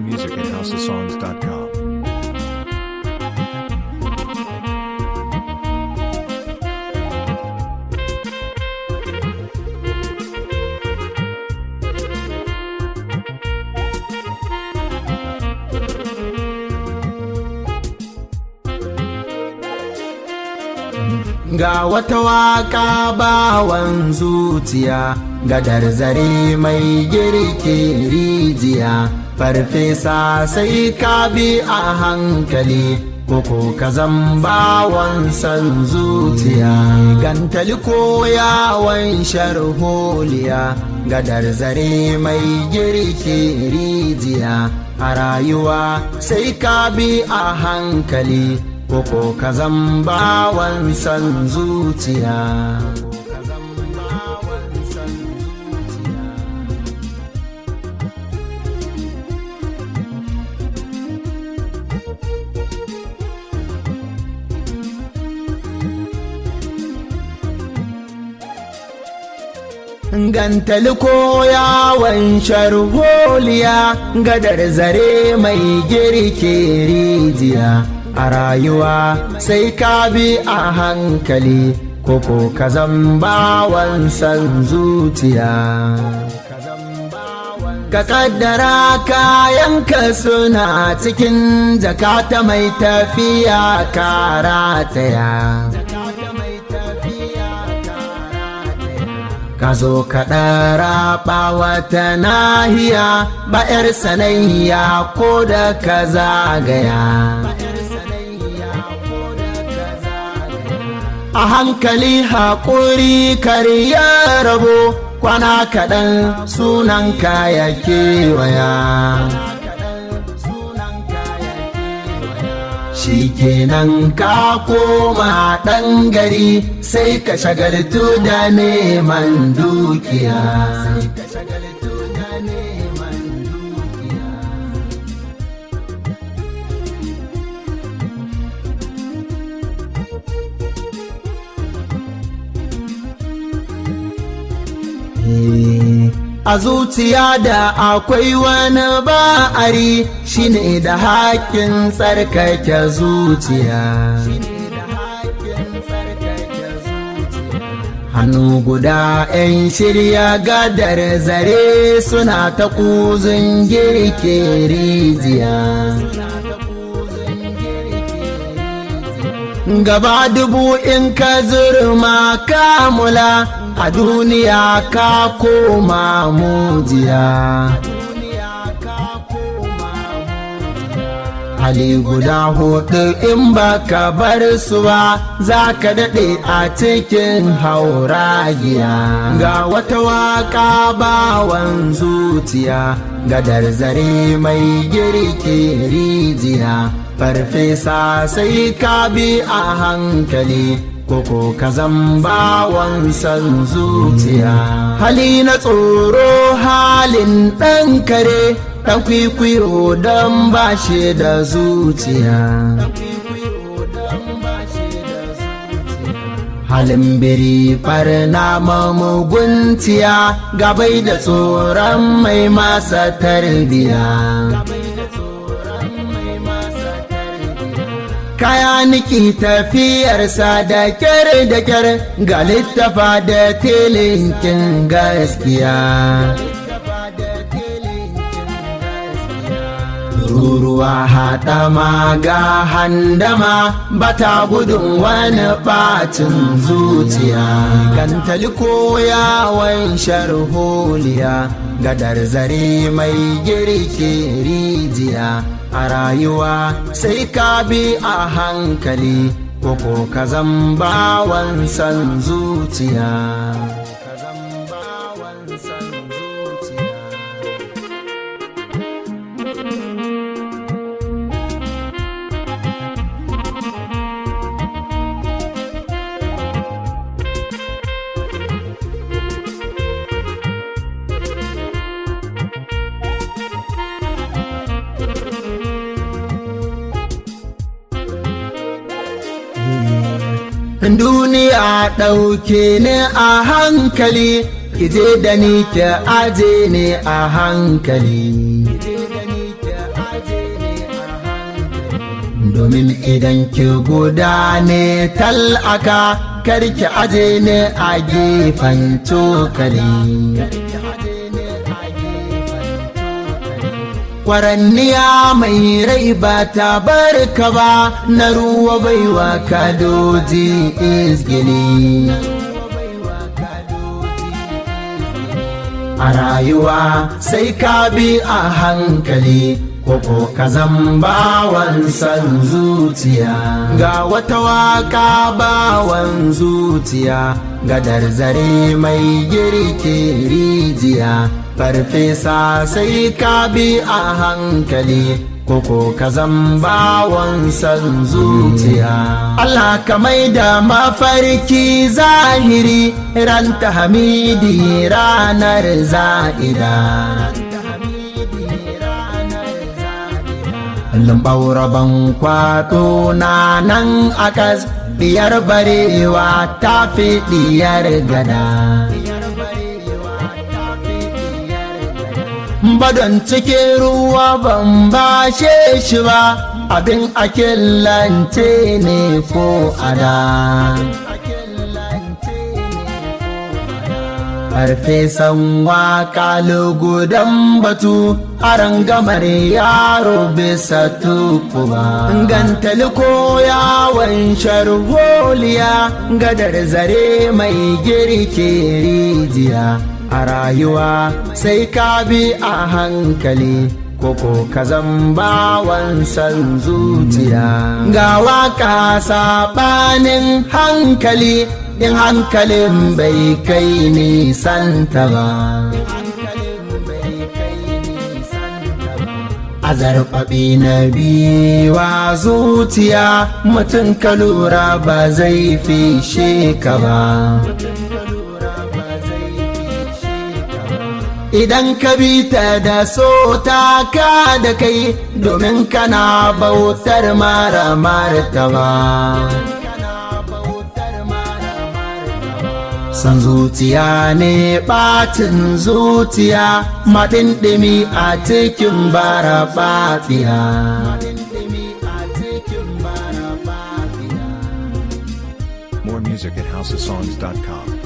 music at houseofsongs.com. Ga wata waka bawan zuciya, gadar zare mai girki rijiya, farfesa sai ka bi a hankali, koko ka bawan san zuciya. Gantali ko yawon sharholiya, gadar zare mai girki rijiya, a rayuwa sai ka bi a hankali. koko ka bawan san zuciya Gantali ko yawon sharholiya gadar zare mai girke rijiya. a rayuwa sai ka bi a hankali koko ka bawan san zuciya ka kaddara kayanka suna cikin jakata mai tafiya karataya ka zo ka ɗara wata nahiya ba 'yar sanayya ko da ka zagaya a hankali haƙuri karya rabo kwana kaɗan sunan kaya kewaya shi kenan ka koma ɗan gari sai ka shagaltu da neman dukiya a zuciya da akwai wani ba'ari shine da haƙƙin tsarkake zuciya hannu guda 'yan shirya gadar zare suna ta kuzin girke rijiya gaba dubu in ka zurma kamula a duniya ka koma mujiya hali guda hudu in baka bar su ba za ka daɗe a cikin hauragiya ga wata waka bawan zuciya gadar zare mai girki rijiya farfesa sai ka bi a hankali koko ka bawan san zuciya hali na tsoro halin ɗan kare ɗan kwikwiyo don ba shi da zuciya halin biri farna mamuguntiya gabai da tsoron mai masa tarbiya kaya niki tafiyarsa da kyar da kyar ga littafa da tilinkin gaskiya ruruwa haɗama ga handama bata gudun wani ɓacin zuciya gantali ko yawon sharholiya gadar zare mai girki rijiya a rayuwa sai ka bi a hankali koko ka bawan san zuciya duniya ɗauke ni a hankali kije da ni ki aje ni a hankali domin idan ki guda ne tal'aka karki aje ne a gefen cokali kwaranniya mai rai ba ta barka ba na ruwa baiwa kadoji izgili a rayuwa sai ka bi a hankali koko ka bawan san zuciya ga wata waka bawan zuciya gadar zare mai girke rijiya farfesa sai ka bi a hankali koko ka bawan san zuciya Allah ka mai da mafarki zahiri ran ta hamidi ranar za'ida Lambauraban kwato na nan akas diyar barewa ta fi diyar gada. Badon cikin ruwa ban bashe shi ba abin akillance ne ko ada. farfesan waka lugudan batu aran gamar yaro bisa tukuba gantali ko yawon sharholiya gadar zare mai girke rijiya a rayuwa sai ka bi a hankali koko ka bawan san zuciya ga waka saɓanin hankali in hankalin bai kai nisanta ba. A zarfaɓi na biwa zuciya mutum ka lura ba zai fishe ka ba. Idan ka bi ta da so ta ka da kai domin kana bautar mara martaba. san zuciya ne ɓatin zuciya maɗinɗimi a cikin bara fatiya. More music at houseofsongs.com.